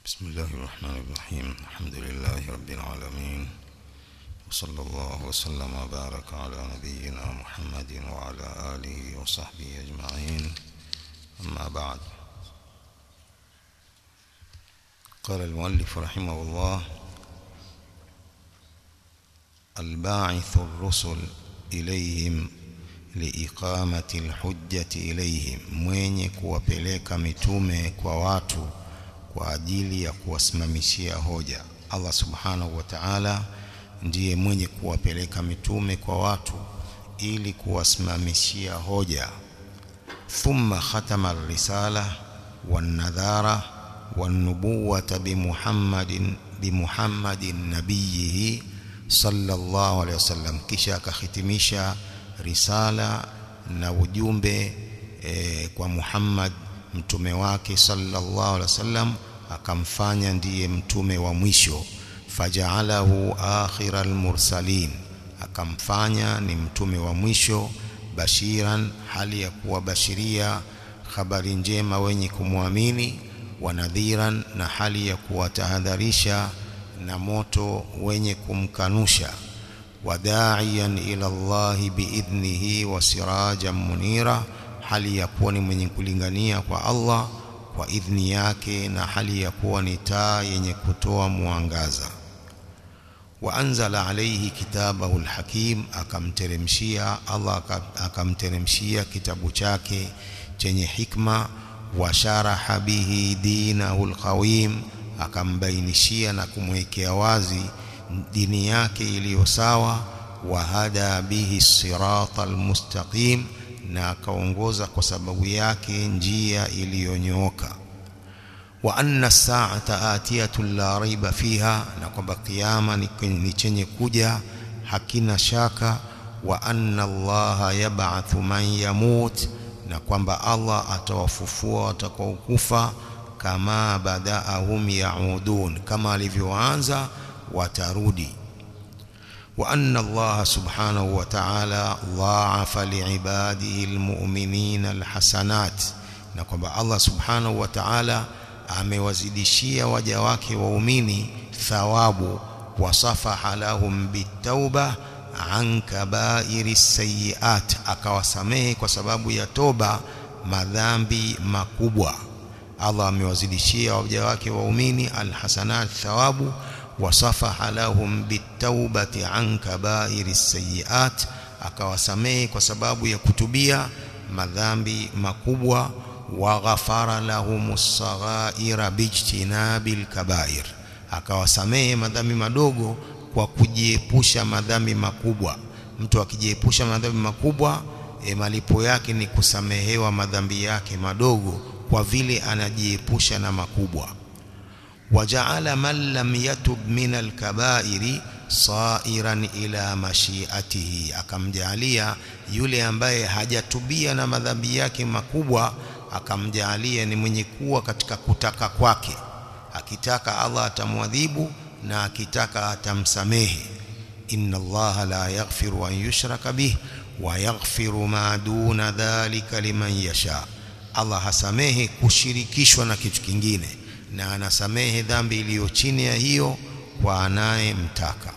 بسم الله الرحمن الرحيم الحمد لله رب العالمين وصلى الله وسلم وبارك على نبينا محمد وعلى آله وصحبه أجمعين أما بعد قال المؤلف رحمه الله الباعث الرسل إليهم liiqamati lhujjati ilaihim, mwenye kuwapeleka mitume kwa watu kwa ajili ya kuwasimamishia hoja. Allah subhanahu wa ta'ala ndiye mwenye kuwapeleka mitume kwa watu ili kuwasimamishia hoja. Thumma khatama risala wannadhara wannubuwata bimuhammadin bimuhammadin nabiyihi sallallahu alaihi wasallam, kisha akahitimisha risala na ujumbe e, kwa Muhammad mtume wake sallallahu alaihi wasallam, akamfanya ndiye mtume wa mwisho. Fajaalahu akhira almursalin, akamfanya ni mtume wa mwisho. Bashiran, hali ya kuwabashiria habari njema wenye kumwamini. Wa nadhiran, na hali ya kuwatahadharisha na moto wenye kumkanusha wadaiyan ila Allahi biidhnihi wa sirajan munira, hali ya kuwa ni mwenye kulingania kwa Allah kwa idhni yake na hali ya kuwa ni taa yenye kutoa mwangaza. Wa anzala alayhi kitabahu alhakim, akamteremshia Allah akamteremshia kitabu chake chenye hikma. Wa sharaha bihi dinahu alqawim, akambainishia na kumwekea wazi dini yake iliyo sawa. Wahada bihi sirata almustaqim, na akaongoza kwa sababu yake njia iliyonyooka. Wa anna saata atiyatun la raiba fiha, na kwamba kiyama ni chenye kuja hakina shaka. Wa anna Allaha yab'athu man yamut, na kwamba Allah atawafufua watakaokufa. Kama badaahum yaudun, kama alivyoanza watarudi. Wa anna Allaha subhanahu wa ta'ala dhaafa liibadihi almu'minina alhasanat, na kwamba Allah subhanahu wa ta'ala amewazidishia waja wake waumini thawabu. Wasafaha lahum bitauba an kabairi sayiat, akawasamehe kwa sababu ya toba madhambi makubwa. Allah amewazidishia waja wake waumini alhasanat thawabu wasafaha lahum bitaubati an kabairi sayiat, akawasamehe kwa sababu ya kutubia madhambi makubwa. Wa ghafara lahum saghaira bijtinabi lkabair, akawasamehe madhambi madogo kwa kujiepusha madhambi makubwa. Mtu akijiepusha madhambi makubwa e, malipo yake ni kusamehewa madhambi yake madogo kwa vile anajiepusha na makubwa wajaala man lam yatub min alkabairi sairan ila mashiatihi, akamjaalia yule ambaye hajatubia na madhambi yake makubwa, akamjaalia ni mwenye kuwa katika kutaka kwake. Akitaka Allah atamwadhibu na akitaka atamsamehe. inna Allaha la yaghfiru an yushraka bih wa yaghfiru ma duna dhalika liman yasha, Allah hasamehe kushirikishwa na kitu kingine na anasamehe dhambi iliyo chini ya hiyo kwa anayemtaka.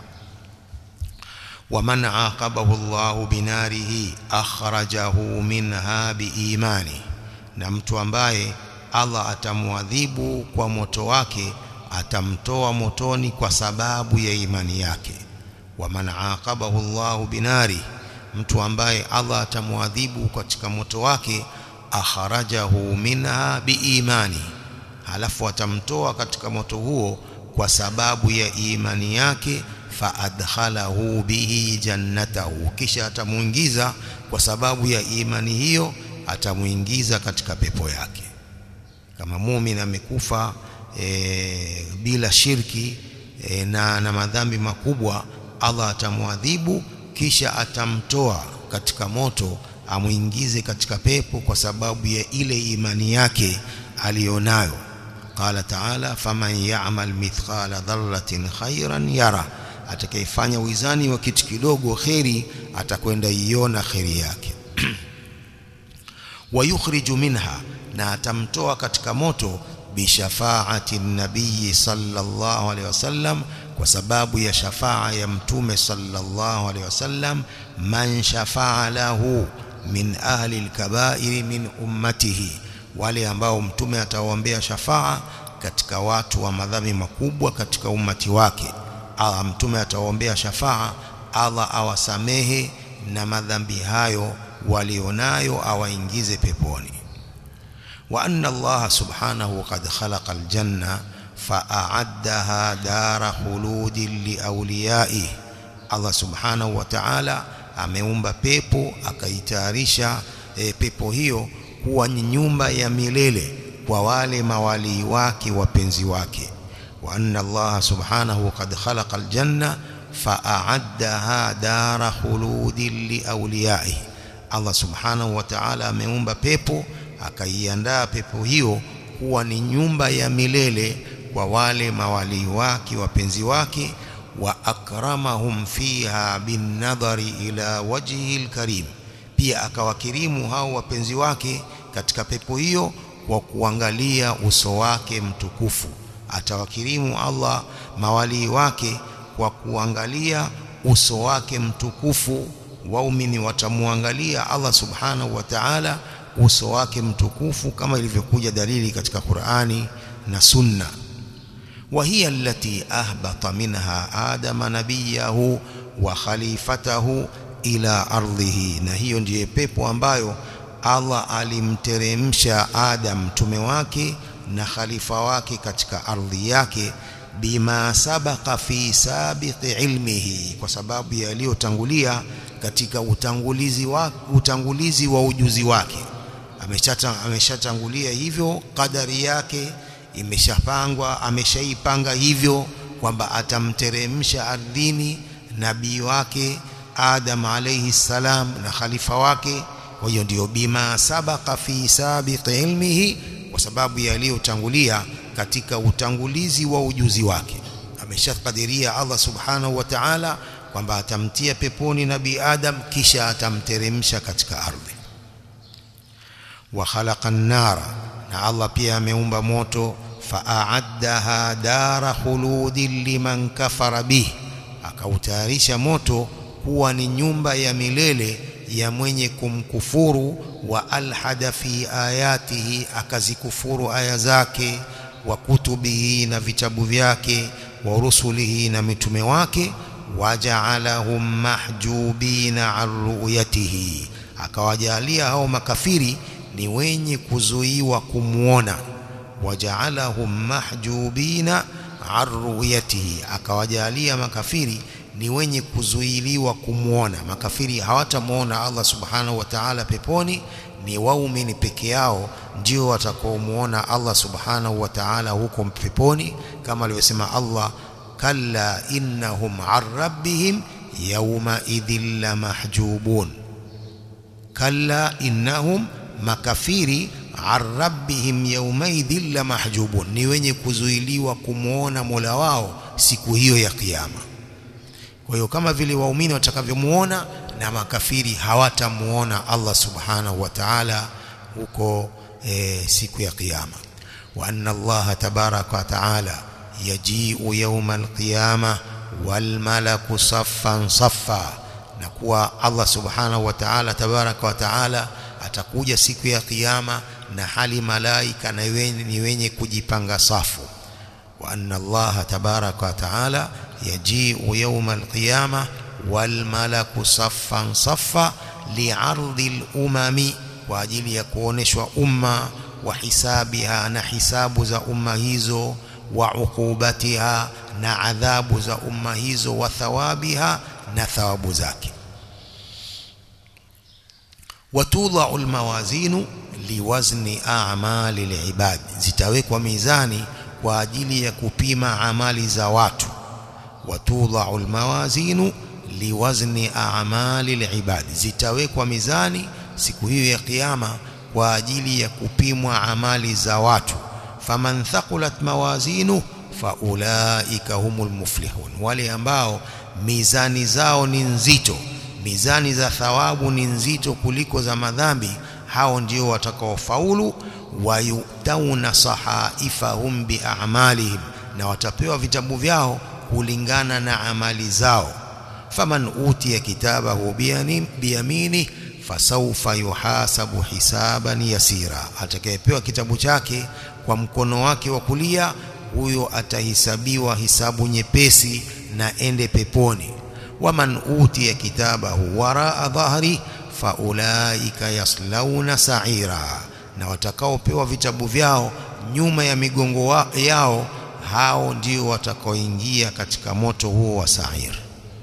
Waman aqabahu Allahu binarihi akhrajahu minha biimani, na mtu ambaye Allah atamwadhibu kwa moto wake atamtoa motoni kwa sababu ya imani yake. Waman aqabahu Allahu binari, mtu ambaye Allah atamwadhibu katika moto wake akhrajahu minha biimani halafu atamtoa katika moto huo kwa sababu ya imani yake. Fa adkhalahu bihi jannatahu, kisha atamuingiza kwa sababu ya imani hiyo, atamuingiza katika pepo yake. Kama muumini amekufa e, bila shirki e, na, na madhambi makubwa, Allah atamwadhibu kisha atamtoa katika moto amuingize katika pepo kwa sababu ya ile imani yake aliyonayo. Qala taala faman ya'mal mithqala dharratin khairan yara, atakayefanya wizani wa kitu kidogo kheri atakwenda iona kheri yake. wa yukhriju minha, na atamtoa katika moto bishafaati nabii sallallahu alaihi wasallam kwa sababu ya shafaa ya mtume sallallahu alaihi wasallam man shafaa lahu min ahli alkabairi min ummatihi wale ambao mtume atawaombea shafaa katika watu wa madhambi makubwa katika ummati wake Allah mtume atawaombea shafaa Allah awasamehe na madhambi hayo walionayo awaingize peponi wa anna Allah subhanahu qad khalaqa aljanna fa'addaha dara khuludin liawliyaihi Allah subhanahu wa ta'ala ameumba pepo akaitayarisha e, pepo hiyo kuwa ni nyumba ya milele kwa wale mawalii wake wapenzi wake wa anna Allah subhanahu qad khalaqa aljanna fa'addaha dara khuludin liawliyaihi Allah subhanahu wa ta'ala ameumba pepo akaiandaa pepo hiyo kuwa ni nyumba ya milele kwa wale mawalii wake wapenzi wake wa akramahum fiha bin nadhari ila wajhi alkarim pia akawakirimu hao wapenzi wake katika pepo hiyo kwa kuangalia uso wake mtukufu atawakirimu Allah mawalii wake kwa kuangalia uso wake mtukufu waumini watamuangalia Allah subhanahu wa ta'ala uso wake mtukufu kama ilivyokuja dalili katika Qur'ani na Sunna وهي التي أهبط منها آدم نبيه وخليفته إلى أرضه na hiyo ndiye pepo ambayo Allah alimteremsha Adam mtume wake na khalifa wake katika ardhi yake bima sabaqa fi sabiqi ilmihi kwa sababu yaliyotangulia katika utangulizi wa utangulizi wa ujuzi wake ameshatangulia hivyo kadari yake imeshapangwa ameshaipanga hivyo kwamba atamteremsha ardhini nabii wake Adam alayhi salam na khalifa wake kwa hiyo ndio bima sabaqa fi sabiqi ilmihi kwa sababu yaliyotangulia katika utangulizi wa ujuzi wake ameshakadiria Allah subhanahu wa ta'ala kwamba atamtia peponi nabii Adam kisha atamteremsha katika ardhi wa khalaqa an-nara na Allah pia ameumba moto fa'addaha dara khuludin liman kafara bih akautayarisha moto kuwa ni nyumba ya milele ya mwenye kumkufuru wa alhada fi ayatihi akazikufuru aya zake wa kutubihi na vitabu vyake wa rusulihi na mitume wake waja'alahum mahjubina an ru'yatihi akawajalia hao makafiri ni wenye kuzuiwa kumuona waja'alahum mahjubina an ru'yatihi akawajalia makafiri ni wenye kuzuiliwa kumuona makafiri hawatamuona Allah subhanahu wa ta'ala peponi ni waumini peke yao ndio watakaomuona Allah subhanahu wa ta'ala huko peponi kama alivyosema Allah kalla innahum an rabbihim yawma idhil lamahjubun kalla innahum makafiri an rabbihim yawma idhil lamahjubun ni wenye kuzuiliwa kumuona Mola wao siku hiyo ya kiyama kwa hiyo kama vile waumini watakavyomuona na makafiri hawatamuona Allah subhanahu wa ta'ala huko e, siku ya kiyama wa anna Allah tabaraka wa ta'ala yaji'u yawma al-qiyamah wal malaku saffan saffa na kuwa Allah subhanahu wa ta'ala tabaraka wa ta'ala atakuja siku ya kiyama na hali malaika na ni wenye kujipanga safu wa anna Allah tabaraka wa ta'ala yaji'u yawma al-qiyamah wal malaku saffan saffa li'ardi al-umami kwa ajili ya kuoneshwa umma wa hisabiha na hisabu za umma hizo wa ukubatiha na adhabu za umma hizo wa thawabiha na thawabu zake watudha'u almawazinu liwazni a'mali alibad zitawekwa mizani kwa ajili ya kupima amali za watu watudha'u almawazinu liwazni a'mali alibad zitawekwa mizani siku hiyo ya kiyama kwa ajili ya kupimwa amali za watu faman thaqulat mawazinu faulaika humul muflihun wale ambao mizani zao ni nzito mizani za thawabu ni nzito kuliko za madhambi hao ndio watakaofaulu wayutauna sahaifahum biamalihim na watapewa vitabu vyao kulingana na amali zao faman utiya kitabahu biyamini fasawfa yuhasabu hisaban yasira atakayepewa kitabu chake kwa mkono wake wa kulia huyo atahisabiwa hisabu nyepesi na ende peponi waman utiya kitabahu waraa dhahri faulaika yaslauna sa'ira na watakaopewa vitabu vyao nyuma ya migongo yao hao ndio watakaoingia katika moto huo wa sa'ir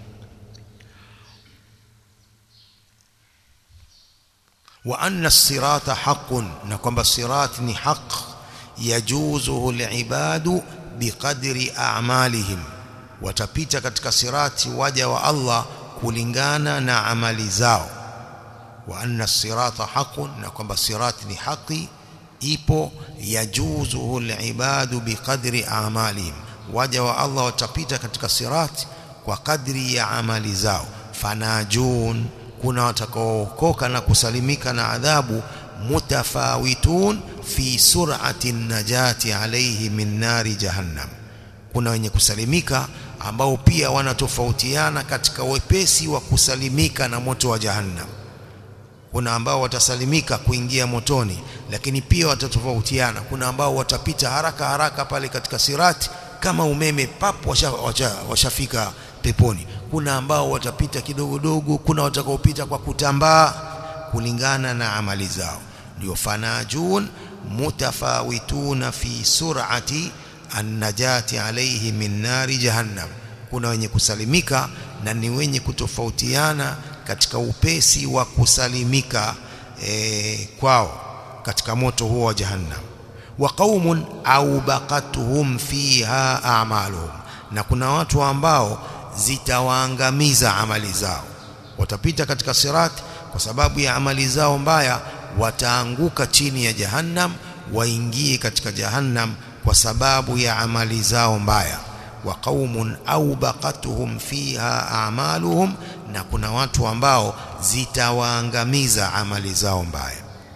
wa anna as-sirata haqqun na kwamba sirat ni haq yajuzuhu al-ibadu biqadri a'malihim watapita katika sirati waja wa Allah kulingana na amali zao wa anna as-sirata haqqun na kwamba sirati ni haki ipo yajuzuhu al-ibadu biqadri a'malihim waja wa Allah watapita katika sirati kwa kadri ya amali zao fanajun kuna watakaookoka na kusalimika na adhabu mutafawitun fi sur'ati najati alayhi min nari jahannam kuna wenye kusalimika ambao pia wanatofautiana katika wepesi wa kusalimika na moto wa jahannam kuna ambao watasalimika kuingia motoni lakini pia watatofautiana kuna ambao watapita haraka haraka pale katika sirati kama umeme papo washafika washa, washa peponi kuna ambao watapita kidogo dogo kuna watakaopita kwa kutambaa kulingana na amali zao ndio fanajun mutafawituna fi sur'ati annajati alayhi min nari jahannam kuna wenye kusalimika na ni wenye kutofautiana katika upesi wa kusalimika e, kwao katika moto huo wa jahannam wa qaumun au baqatuhum fiha a'maluhum na kuna watu ambao zitawaangamiza amali zao watapita katika sirati kwa sababu ya amali zao mbaya wataanguka chini ya jahannam waingie katika jahannam kwa sababu ya amali zao mbaya wa qaumun au baqatuhum fiha a'maluhum na kuna watu ambao zitawaangamiza amali zao mbaya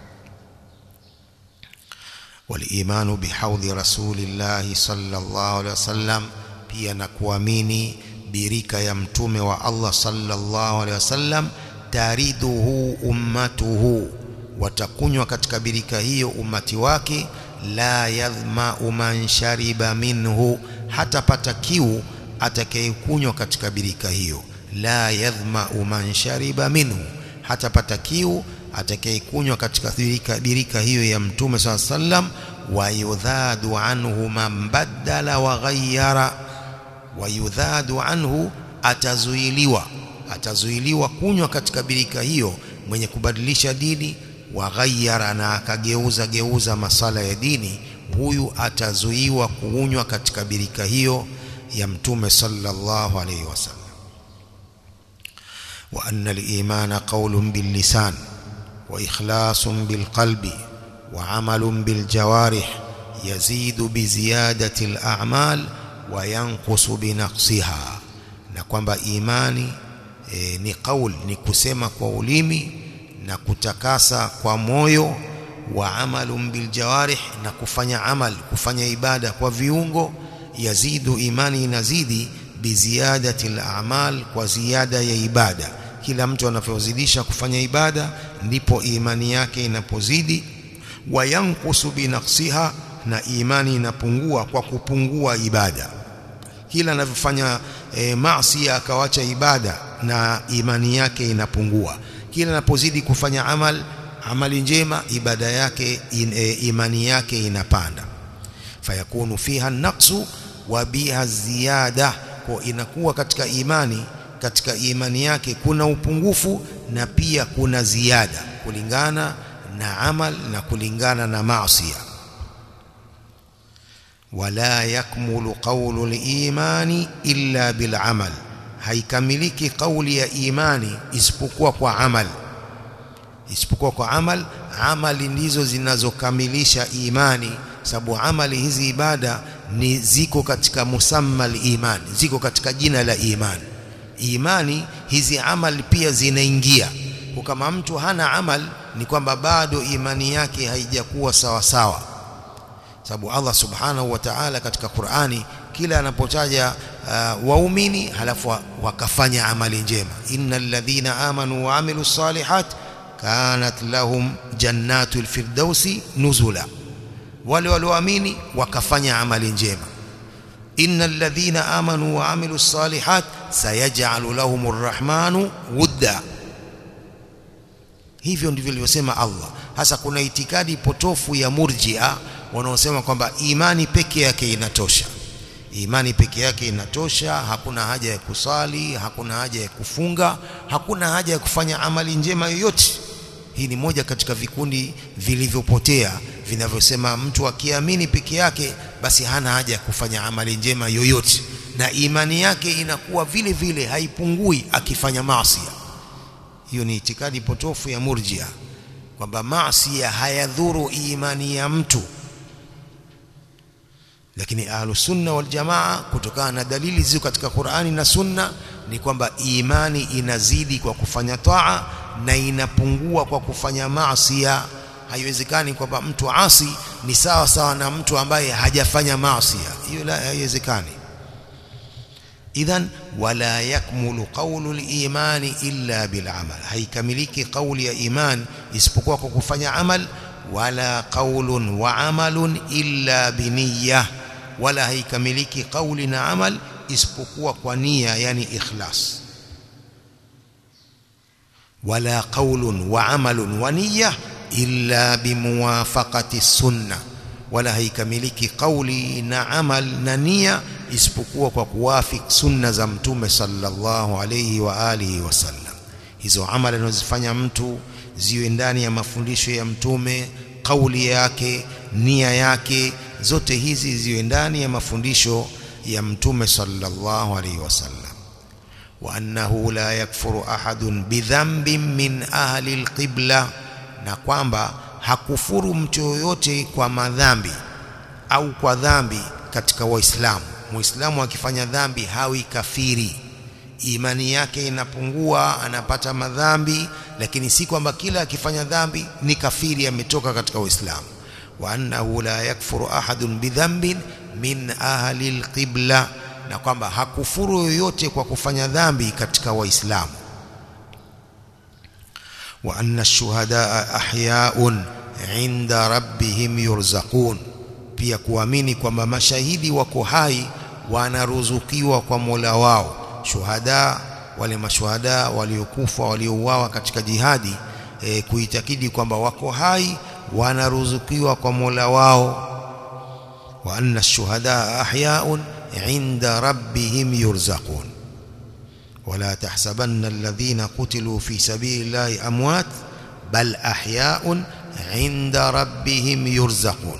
walimanu bihaudhi rasulillahi sallallahu alaihi wasallam pia na kuamini birika ya mtume wa Allah sallallahu alaihi wasallam tariduhu ummatuhu watakunywa katika birika hiyo umati wake la yadhma'u man shariba minhu hatapata kiu atakayekunywa katika birika hiyo la yadhma'u man shariba minhu hatapata kiu atakayekunywa katika birika, birika hiyo ya mtume swalla sallam wa yudhadu anhu man badala wa ghayyara wa yudhadu anhu atazuiliwa atazuiliwa kunywa katika birika hiyo mwenye kubadilisha dini wa ghayyara na akageuza geuza masala ya dini huyu atazuiwa kuunywa katika birika hiyo ya mtume sallallahu alayhi wasallam wa anna al-imana qawlun bil lisan wa ikhlasun bil qalbi wa amalun bil jawarih yazidu bi ziyadati al a'mal wa yanqusu bi naqsiha na kwamba imani e, ni kauli ni kusema kwa ulimi na kutakasa kwa moyo wa amalun bil jawarih na kufanya amal kufanya ibada kwa viungo yazidu imani inazidi biziadati al-a'mal kwa ziada ya ibada kila mtu anavyozidisha kufanya ibada ndipo imani yake inapozidi wa yanqusu binaqsiha na imani inapungua kwa kupungua ibada kila anavyofanya e, maasi akawacha ibada na imani yake inapungua kila anapozidi kufanya amal amali njema ibada yake in, e, imani yake inapanda fayakunu fiha naqsu wa biha ziyada kwa inakuwa katika imani katika imani yake kuna upungufu na pia kuna ziada kulingana na amal na kulingana na maasi wala yakmulu qawlu al-imani illa bil amal haikamiliki kauli ya imani isipokuwa kwa amal isipokuwa kwa amal amali ndizo zinazokamilisha imani sababu amali hizi ibada ni ziko katika musamma iman ziko katika jina la iman imani hizi amali pia zinaingia kama mtu hana amal ni kwamba bado imani yake haijakuwa sawa sawa sababu Allah subhanahu wa ta'ala katika Qur'ani kila anapotaja uh, waumini halafu wakafanya amali njema innal ladhina amanu wa amilus salihat kanat lahum jannatul firdausi nuzula wale walioamini wakafanya amali njema innal ladhina amanu wa amilus salihat sayaj'alu lahumur rahmanu wudda hivyo ndivyo alivyosema Allah hasa kuna itikadi potofu ya murjia wanaosema kwamba imani peke yake inatosha imani peke yake inatosha hakuna haja ya kusali hakuna haja ya kufunga hakuna haja ya kufanya amali njema yoyote hii ni moja katika vikundi vilivyopotea vinavyosema mtu akiamini peke yake basi hana haja ya kufanya amali njema yoyote na imani yake inakuwa vile vile haipungui akifanya maasi hiyo ni itikadi potofu ya murjia kwamba maasi hayadhuru imani ya mtu lakini ahlus sunna wal jamaa kutokana na dalili zilizo katika Qur'ani na sunna ni kwamba imani inazidi kwa kufanya taa na inapungua kwa kufanya maasi haiwezekani kwamba mtu asi ni sawa sawa na mtu ambaye hajafanya maasi hiyo la haiwezekani idhan wala yakmulu qawlu al-imani illa bil amal haikamiliki qawli ya iman isipokuwa kwa kufanya amal wala qawlun wa amalun illa biniyah wala haikamiliki qawli na amal isipokuwa kwa nia yani ikhlas wala qawlun wa amalun wa niyya illa bimuwafaqati sunna wala haikamiliki qawli na amal na nia isipokuwa kwa kuwafik sunna za mtume sallallahu alayhi wa alihi wasallam hizo amali anazofanya mtu ziwe ndani ya mafundisho ya mtume kauli yake nia yake zote hizi ziwe ndani ya mafundisho ya mtume sallallahu alaihi wasallam wa annahu la yakfuru ahadun bidhanbin min ahli alqibla na kwamba hakufuru mtu yoyote kwa madhambi au kwa dhambi katika waislamu muislamu akifanya dhambi hawi kafiri imani yake inapungua anapata madhambi lakini si kwamba kila akifanya dhambi ni kafiri ametoka katika uislamu wa annahu la yakfuru ahadun bidhanbin min ahli alqibla na kwamba hakufuru yoyote kwa kufanya dhambi katika waislamu wa anna ash-shuhadaa ahya'un 'inda rabbihim yurzaqun pia kuamini kwamba mashahidi wako hai wanaruzukiwa kwa Mola wao shuhada wale mashuhada waliokufa waliouawa katika jihadi e, kuitakidi kwamba wako hai wanaruzukiwa kwa Mola wao wa anna ash-shuhada ahya'un 'inda rabbihim yurzaqun ولا تحسبن الذين قتلوا في سبيل الله أموات بل أحياء عند ربهم يرزقون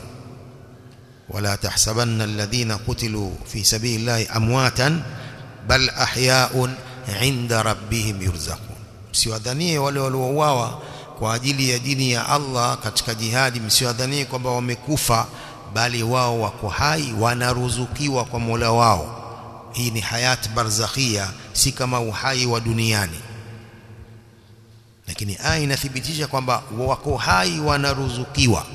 ولا تحسبن الذين قتلوا في سبيل الله أمواتا بل أحياء عند ربهم يرزقون msiwadhanie wale waliouawa kwa ajili ya dini ya Allah katika jihadi msiwadhanie kwamba wamekufa bali wao wako hai wanaruzukiwa kwa Mola wao hii ni hayat barzakhia si kama uhai wa duniani lakini aya inathibitisha kwamba wako hai wanaruzukiwa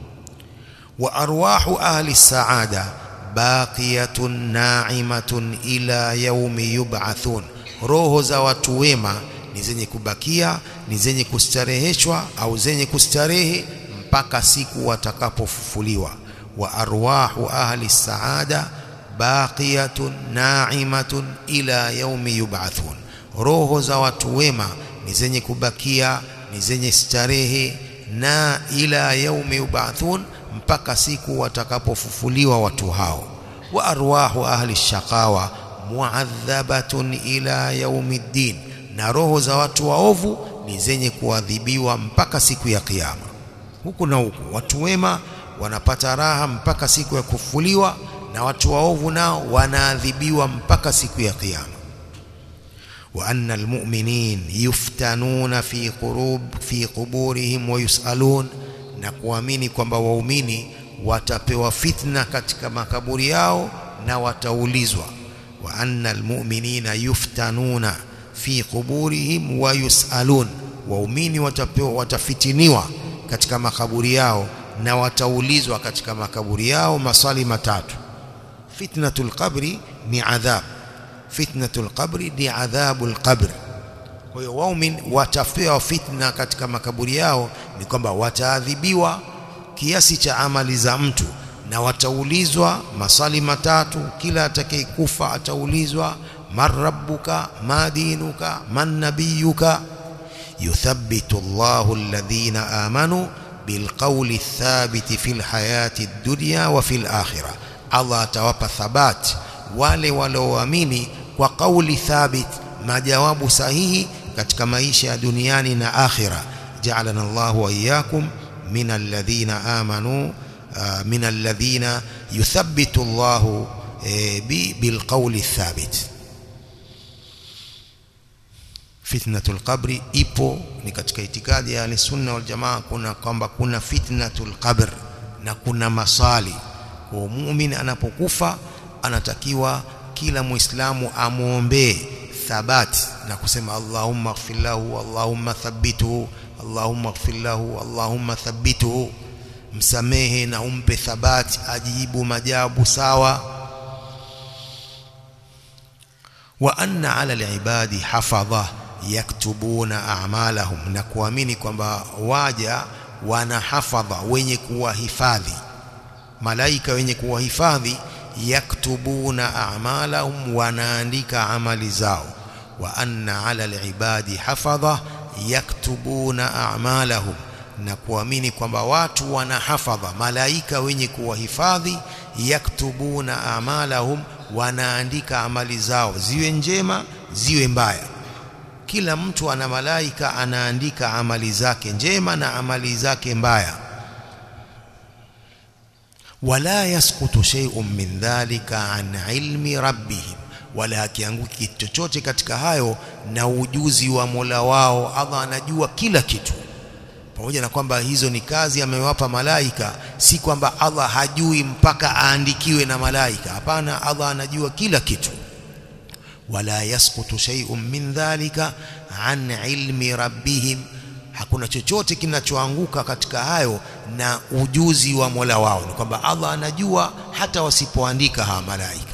wa arwahu ahli saada baqiyatun na'imatun ila yaumi yub'athun roho za watu wema ni zenye kubakia ni zenye kustareheshwa au zenye kustarehe mpaka siku watakapofufuliwa wa arwahu ahli saada baqiyatun na'imatun ila yaumi yub'athun roho za watu wema ni zenye kubakia ni zenye starehe na ila yaumi yub'athun mpaka siku watakapofufuliwa watu hao wa arwahu ahli shaqawa muadhabatun ila yaumiddin na roho za watu waovu ni zenye kuadhibiwa mpaka siku ya kiyama huku na huku watu wema wanapata raha mpaka siku ya kufufuliwa na watu waovu nao wanaadhibiwa mpaka siku ya kiyama wa anna almu'minin yuftanuna fi qurub fi quburihim wa yusalun na kuamini kwamba waumini watapewa fitna katika makaburi yao na wataulizwa wa anna almu'minina yuftanuna fi quburihim wa yusalun waumini watapewa watafitiniwa katika makaburi yao na wataulizwa katika makaburi yao maswali matatu fitnatul qabri ni adhab fitnatul qabri ni adhabul qabr kwa hiyo waumin watapewa fitna katika makaburi yao ni kwamba wataadhibiwa kiasi cha amali za mtu na wataulizwa maswali matatu kila atakayekufa ataulizwa man rabbuka ma dinuka man nabiyuka yuthabbitu Allahu alladhina amanu bilqawli thabiti fil hayati dunya wa fil akhirah Allah atawapa thabat wale walioamini kwa kauli thabit majawabu sahihi katika maisha ya duniani na akhira ja'alana Allahu wa iyyakum min alladhina amanu min alladhina yuthabbitu Allahu bilqawli thabit fitnatul qabri ipo ni katika itikadi ya sunna wal jamaa kuna kwamba kuna fitnatul qabr na kuna masali kwa muumini anapokufa anatakiwa kila muislamu amuombee thabati na kusema Allahumma ighfir lahu Allahumma thabbituhu Allahumma ighfir lahu Allahumma thabbituhu msamehe na umpe thabati ajibu majabu sawa wa anna ala alibadi hafadha yaktubuna a'malahum na kuamini kwamba waja wana hafadha wenye kuwahifadhi malaika wenye kuwahifadhi yaktubuna a'malahum wanaandika amali zao wa anna ala alibadi hafadha yaktubuna a'malahum na kuamini kwamba watu wana hafadha malaika wenye kuwahifadhi yaktubuna a'malahum wanaandika amali zao ziwe njema ziwe mbaya kila mtu ana malaika anaandika amali zake njema na amali zake mbaya wala yasqutu shay'un min dhalika an ilmi rabbihim wala akianguki kitu chochote katika hayo na ujuzi wa Mola wao Allah anajua kila kitu pamoja na kwamba hizo ni kazi amewapa malaika si kwamba Allah hajui mpaka aandikiwe na malaika hapana Allah anajua kila kitu wala yasqutu shay'un min dhalika an ilmi rabbihim hakuna chochote kinachoanguka katika hayo na ujuzi wa Mola wao ni kwamba Allah anajua hata wasipoandika hawa malaika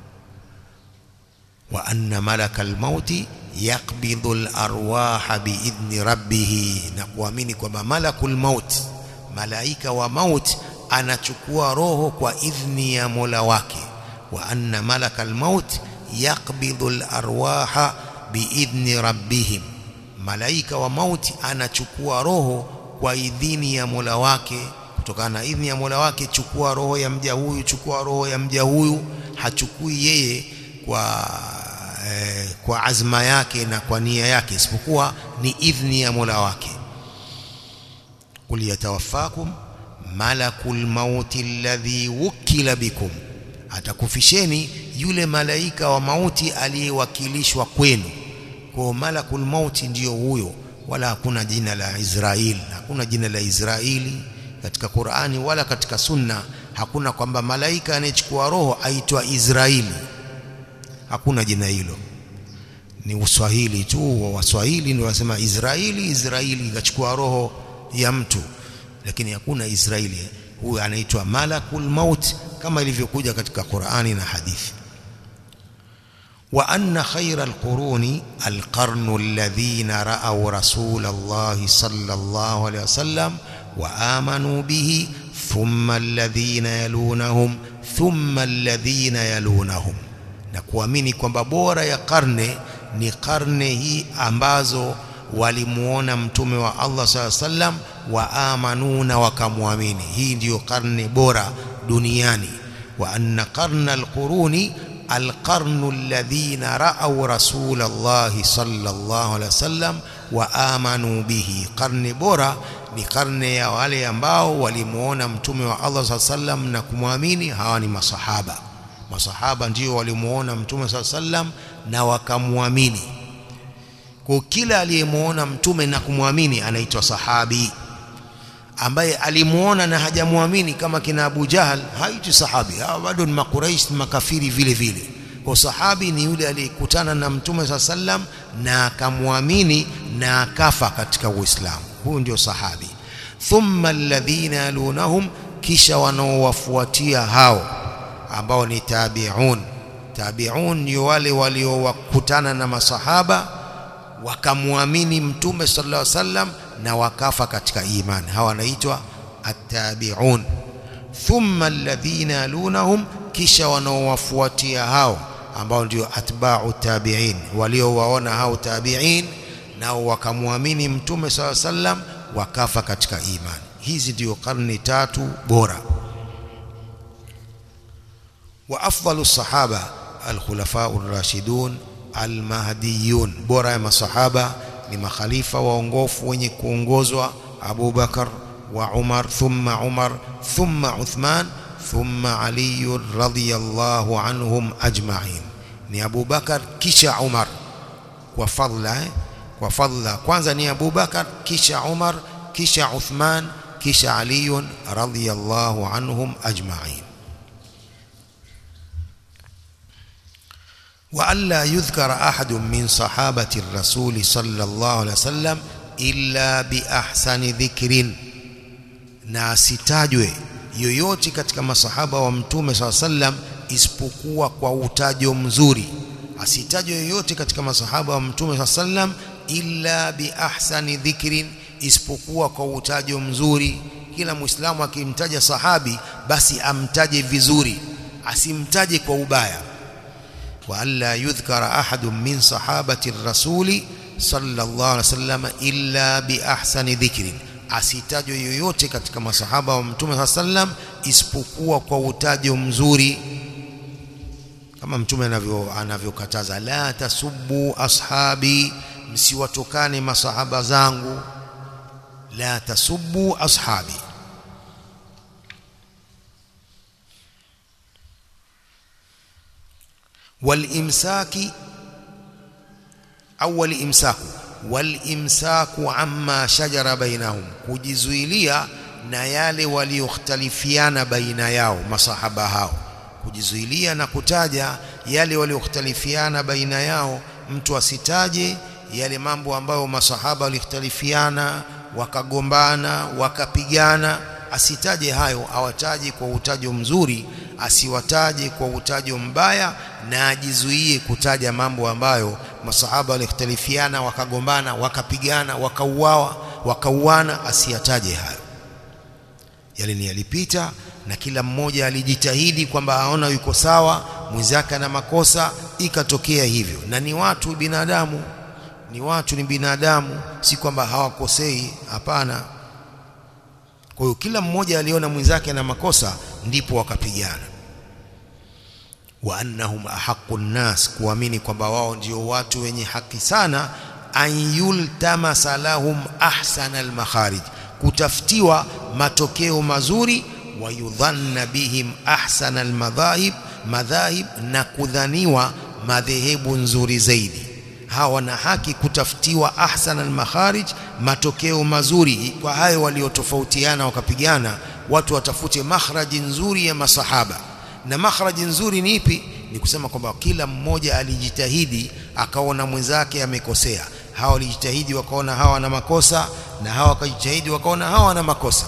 wa anna malakal mauti yaqbidhu al-arwaha biidhni rabbih na kuamini kwamba malakul maut malaika wa maut anachukua roho kwa idhni ya Mola wake wa anna malakal maut yaqbidhu al-arwaha biidhni rabbihim malaika wa mauti anachukua roho kwa idhini ya Mola wake kutokana na idhini ya Mola wake chukua roho ya mja huyu chukua roho ya mja huyu hachukui yeye kwa eh, kwa azma yake na kwa nia yake isipokuwa ni idhni ya Mola wake kul yatawaffakum malakul mauti alladhi wukila bikum atakufisheni yule malaika wa mauti aliyewakilishwa kwenu kwa malakul mauti ndiyo huyo wala hakuna jina la Israeli hakuna jina la Israeli katika Qur'ani wala katika Sunna hakuna kwamba malaika anayechukua roho aitwa Israeli hakuna jina hilo ni uswahili tu wa waswahili ndio wasema Israeli Israeli ikachukua roho ya mtu lakini hakuna Israeli huyu anaitwa malakul maut kama ilivyokuja katika Qur'ani na hadithi وأن خير القرون القرن الذين رأوا رسول الله صلى الله عليه وسلم وآمنوا به ثم الذين يلونهم ثم الذين يلونهم na kuamini kwamba bora ya karne ni karne hii ambazo walimuona mtume wa Allah SAW sallam wa amanuna wakamwamini hii ndiyo karne bora duniani wa anna qarna alquruni القرن الذين رأوا رسول الله صلى الله عليه وسلم وآمنوا به قرن bora ni karne ya wale ambao walimuona mtume wa Allah صلى الله عليه وسلم na kumwamini hawa ni masahaba masahaba ndio walimuona mtume صلى الله عليه وسلم na wakamwamini kwa kila aliyemuona mtume na kumwamini anaitwa sahabi ambaye alimuona na hajamwamini kama kina Abu Jahal haiti sahabi hawa bado ni makuraish makafiri vile vile kwa sahabi ni yule aliyekutana na mtume saa sallam na akamwamini na akafa katika Uislamu huyu ndio sahabi thumma alladhina yalunahum kisha wanaowafuatia hao ambao ni tabi'un tabi'un ni wale waliowakutana na masahaba wakamwamini mtume sallallahu alaihi wasallam na wakafa katika imani hawa wanaitwa at-tabi'un thumma alladhina yalunahum kisha wanaowafuatia hao ambao ndio atba'u tabi'in waliowaona hao tabi'in nao wakamwamini mtume sallallahu alaihi wasallam wakafa katika imani hizi ndio karne tatu bora wa afdalu sahaba alkhulafa ar-rashidun almahdiyun bora ya masahaba ni makhalifa waongofu wenye kuongozwa Abu Bakar wa Umar thumma Umar thumma Uthman thumma Ali radhiyallahu anhum ajma'in ni Abu Bakar kisha Umar kwa fadla eh? kwa fadla kwanza ni Abu Bakar kisha Umar kisha Uthman kisha Ali radhiyallahu anhum ajma'in وألا يذكر أحد من صحابة الرسول صلى الله عليه وسلم إلا بأحسن ذكر na asitajwe yoyote katika masahaba wa mtume saa sallam isipokuwa kwa utajo mzuri asitajwe yoyote katika masahaba wa mtume saa sallam illa bi ahsani dhikrin isipokuwa kwa utajo mzuri kila muislamu akimtaja sahabi basi amtaje vizuri asimtaje kwa ubaya وألا يذكر أحد من صحابة الرسول صلى الله عليه وسلم إلا بأحسن ذكر asitajwe yoyote katika masahaba wa mtume saa sallam isipokuwa kwa utajo mzuri kama mtume anavyo anavyokataza la tasubbu ashabi msiwatokane masahaba zangu la tasubbu ashabi والإمساك أول إمساك والإمساك عما شجر بينهم kujizuilia na yale waliokhtalifiana baina yao masahaba hao kujizuilia na kutaja yale waliokhtalifiana baina yao mtu asitaje yale mambo ambayo masahaba walikhtalifiana wakagombana wakapigana asitaje hayo awataje kwa utajo mzuri asiwataje kwa utajo mbaya na ajizuie kutaja mambo ambayo masahaba walikhtalifiana wakagombana wakapigana wakauawa wakauana asiyataje hayo yale ni yalipita na kila mmoja alijitahidi kwamba aona yuko sawa mwenzake ana makosa ikatokea hivyo na ni watu binadamu ni watu ni binadamu si kwamba hawakosei hapana kwa hiyo kila mmoja aliona mwenzake ana makosa ndipo wakapigana wa annahum ahaqqu nnas kuamini kwamba wao ndio watu wenye haki sana an yultamasa lahum ahsana almakharij kutafutiwa matokeo mazuri wa yudhanna bihim ahsana almadhahib madhahib na kudhaniwa madhehebu nzuri zaidi hawa wana haki kutafutiwa ahsana almakharij matokeo mazuri kwa hayo waliotofautiana wakapigana watu watafute makhraji nzuri ya masahaba na makhraji nzuri ni ipi ni kusema kwamba kila mmoja alijitahidi akaona mwenzake amekosea hawa walijitahidi wakaona hawa na makosa na hawa wakajitahidi wakaona hawa na makosa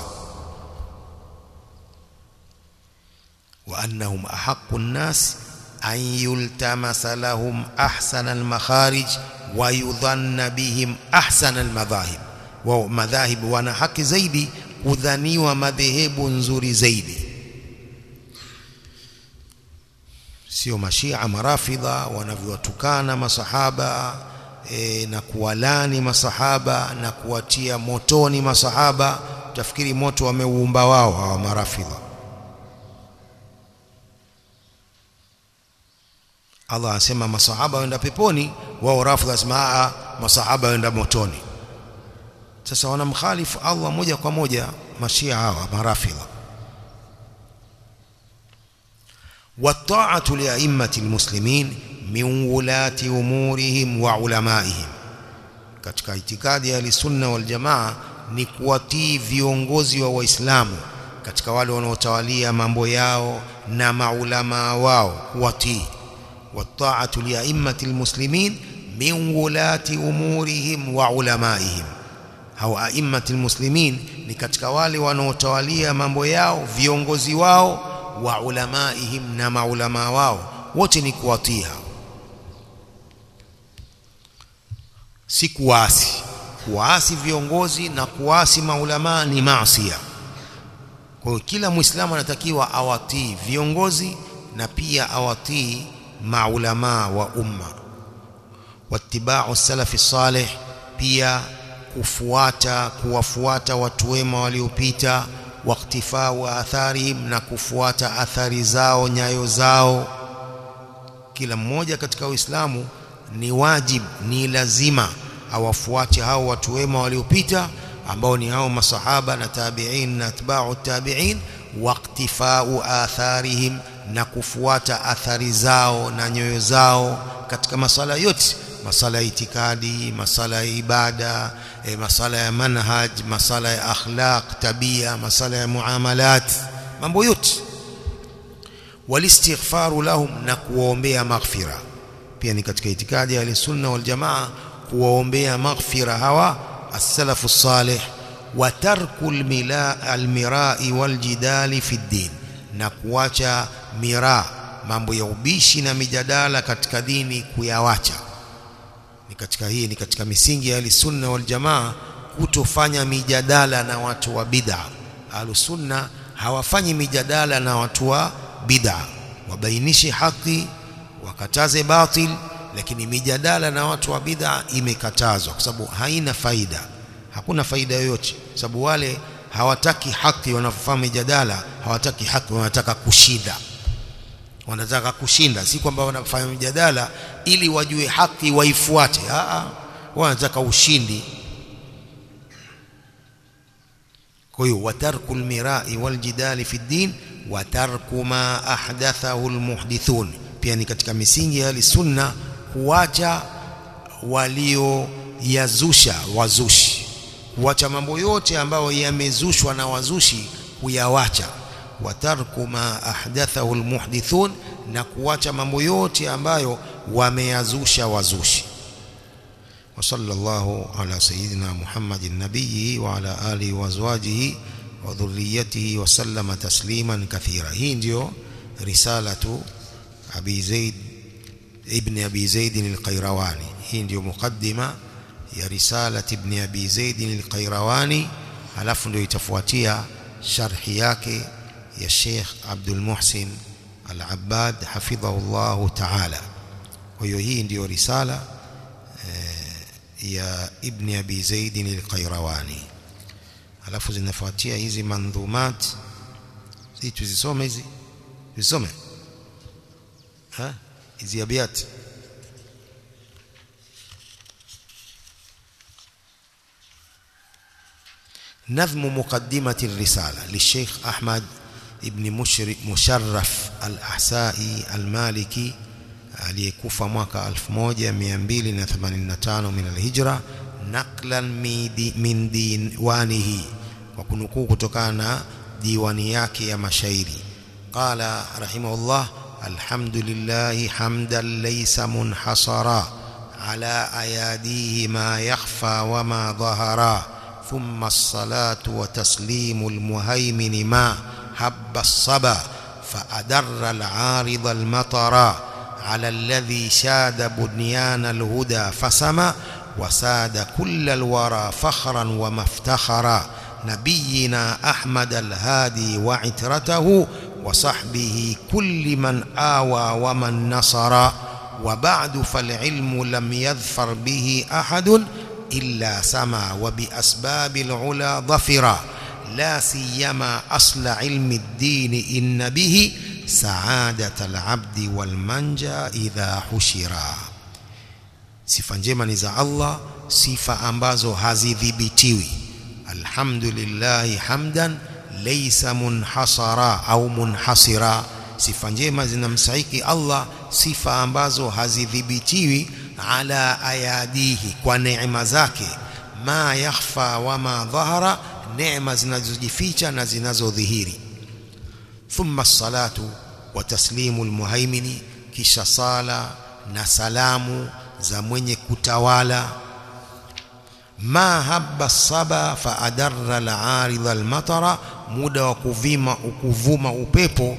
wa annahum ahaqqu nnas an yultamasa lahum ahsana almakharij wa yudhanna bihim ahsana almadhahib wa madhahib wana haki zaidi kudhaniwa madhehebu nzuri zaidi sio mashia marafidha wanavyowatukana masahaba e, na kuwalani masahaba na kuwatia motoni masahaba utafikiri moto wameuumba wao hawa marafidha Allah anasema masahaba waenda peponi wao rafidha asema masahaba waenda motoni sasa wanamkhalifu Allah moja kwa moja mashia hawa marafidha والطاعة لأئمة المسلمين من ولاة أمورهم وعلمائهم katika itikadi ya sunna wal jamaa ni kuwatii viongozi wa waislamu katika wale wanaotawalia mambo yao na maulama wao kuwatii والطاعة لأئمة المسلمين min wulati umurihim wa ulamaihim hao a'immati almuslimin ni katika wale wanaotawalia mambo yao viongozi wao wa ulamaihim na maulama wao wote ni kuwatii hao si kuasi kuasi viongozi na kuasi maulama ni maasiya kwa hiyo kila muislamu anatakiwa awatii viongozi na pia awatii maulama wa umma wattiba'u salafi salih pia kufuata kuwafuata watu wema waliopita waktifau atharihim na kufuata athari zao nyayo zao kila mmoja katika uislamu ni wajib ni lazima awafuate hao watu wema waliopita ambao ni hao masahaba na tabi'in na atba'u tabi'in waqtifau atharihim na kufuata athari zao na nyoyo zao katika masala yote masala ya itikadi masala ya ibada e, masala ya manhaj masala ya akhlaq tabia masala ya muamalat mambo yote walistighfaru lahum na kuwaombea maghfira pia ni katika itikadi ya sunna wal jamaa kuwaombea maghfira hawa as-salafu salih wa tarku al-mirai wal jidali fi din na kuacha mira mambo ya ubishi na mijadala katika dini kuyawacha ni katika hii ni katika misingi ya sunna wal jamaa kutofanya mijadala na watu wa bid'a sunna hawafanyi mijadala na watu wa bid'a wabainishe haki wakataze batil lakini mijadala na watu wa bid'a imekatazwa kwa sababu haina faida hakuna faida yoyote sababu wale hawataki haki wanafahamu mijadala hawataki haki wanataka kushinda wanataka kushinda si kwamba wanafanya mjadala ili wajue haki waifuate a wanataka ushindi kwa hiyo watarku almirai waljidali fi din watarku ma ahdathahu almuhdithun pia ni katika misingi ya sunna kuacha walio yazusha wazushi kuacha mambo yote ambayo yamezushwa na wazushi kuyawacha watarku ma ahdathahu almuhdithun na kuacha mambo yote ambayo wameyazusha wazushi وصلى الله على سيدنا محمد النبي وعلى آله وأزواجه وذريته وسلم تسليما كثيرا هي ndio رسالة أبي زيد ابن أبي زيد القيرواني هي ndio مقدمة ya رسالة ابن أبي زيد القيرواني halafu ndio itafuatia sharhi yake ya Sheikh Abdul Muhsin Al-Abbad hafidhahullahu ta'ala kwa hiyo hii ndiyo risala ya Ibn Abi Zaid al-Qayrawani alafu zinafuatia hizi mandhumat hizi tuzisome hizi tuzisome ha hizi abiyat نظم مقدمة الرسالة للشيخ أحمد ابن مشرف الأحسائي المالكي aliyekufa mwaka 1285 min alhijra naqlan min diwanihi kwa kunukuu kutokana na diwani yake ya mashairi qala rahimahullah alhamdulillah hamdan laysa munhasara ala ayadihi ma yakhfa wa ma dhahara ثم الصلاة وتسليم المهيمن ما هب الصبا فأدر العارض المطرا على الذي شاد بنيان الهدى فسما وساد كل الورى فخرا ومفتخرا نبينا أحمد الهادي وعترته وصحبه كل من آوى ومن نصر وبعد فالعلم لم يظفر به أحد إلا سما وبأسباب العلا ظفرا لا سيما أصل علم الدين إن به سعادة العبد والمنجا إذا حشرا sifa njema ni za Allah sifa ambazo hazidhibitiwi alhamdulillah hamdan laysa munhasara au munhasira sifa njema zinamsaiki Allah sifa ambazo hazidhibitiwi ala ayadihi kwa neema zake ma yakhfa wa ma dhahara neema zinazojificha na zinazodhihiri thumma salatu wa taslimu almuhaimini kisha sala na salamu za mwenye kutawala ma habba saba fa adarra al-arid al-matara muda wa kuvima ukuvuma upepo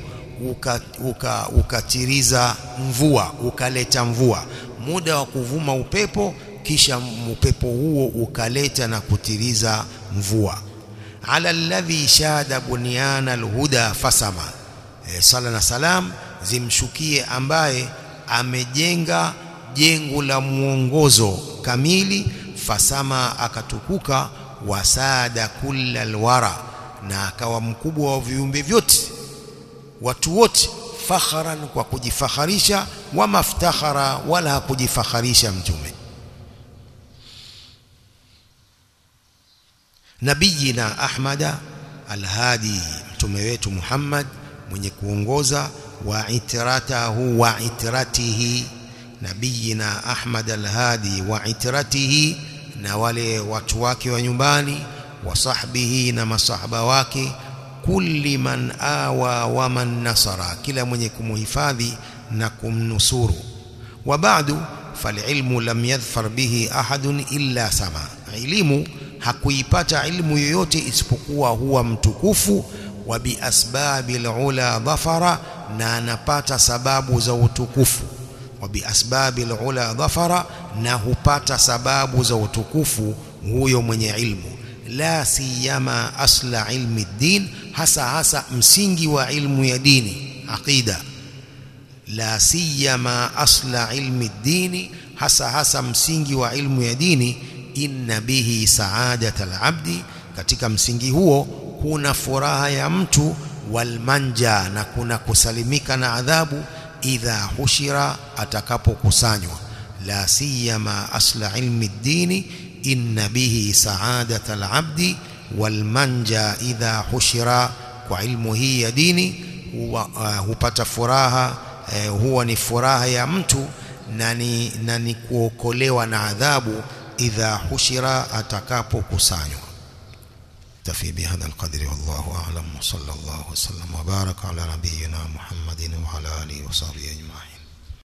ukatiriza uka, uka mvua ukaleta mvua muda wa kuvuma upepo kisha upepo huo ukaleta na kutiriza mvua ala alladhi shada bunyana alhuda fasama e, sala na salam zimshukie ambaye amejenga jengo la mwongozo kamili fasama akatukuka wasada kulla alwara na akawa mkubwa wa viumbe vyote watu wote fakharan kwa kujifakharisha wa maftakhara wala hakujifakharisha mtume nabiyina ahmada alhadi mtume wetu Muhammad mwenye kuongoza wa itratahu wa itratihi nabiyina Ahmad alhadi wa itratihi na wale watu wake wa nyumbani wa sahbihi na masahaba wake kulli man awa wa man nasara kila mwenye kumuhifadhi na kumnusuru wa ba'du falilmu lam yadhfar bihi ahadun illa sama elimu hakuipata ilmu yoyote isipokuwa huwa mtukufu wa biasbabi alula dhafara na anapata sababu za utukufu wa biasbabi alula dhafara na hupata sababu za utukufu huyo mwenye ilmu la siyama asla ilmi din hasa hasa msingi wa ilmu ya dini aqida la siyama asla ilmi dini hasa hasa msingi wa ilmu ya dini inna bihi saadat alabdi katika msingi huo kuna furaha ya mtu walmanja na kuna kusalimika na adhabu idha hushira atakapokusanywa la siyama asla ilmi dini inna bihi saadat alabdi walmanja idha hushira kwa ilmu hii ya dini huwa, uh, hupata furaha uh, huwa ni furaha ya mtu na ni, na ni kuokolewa na adhabu idha hushira atakapokusanywa تفي بهذا القدر والله أعلم وصلى الله وسلم وبارك على نبينا محمد وعلى آله وصحبه أجمعين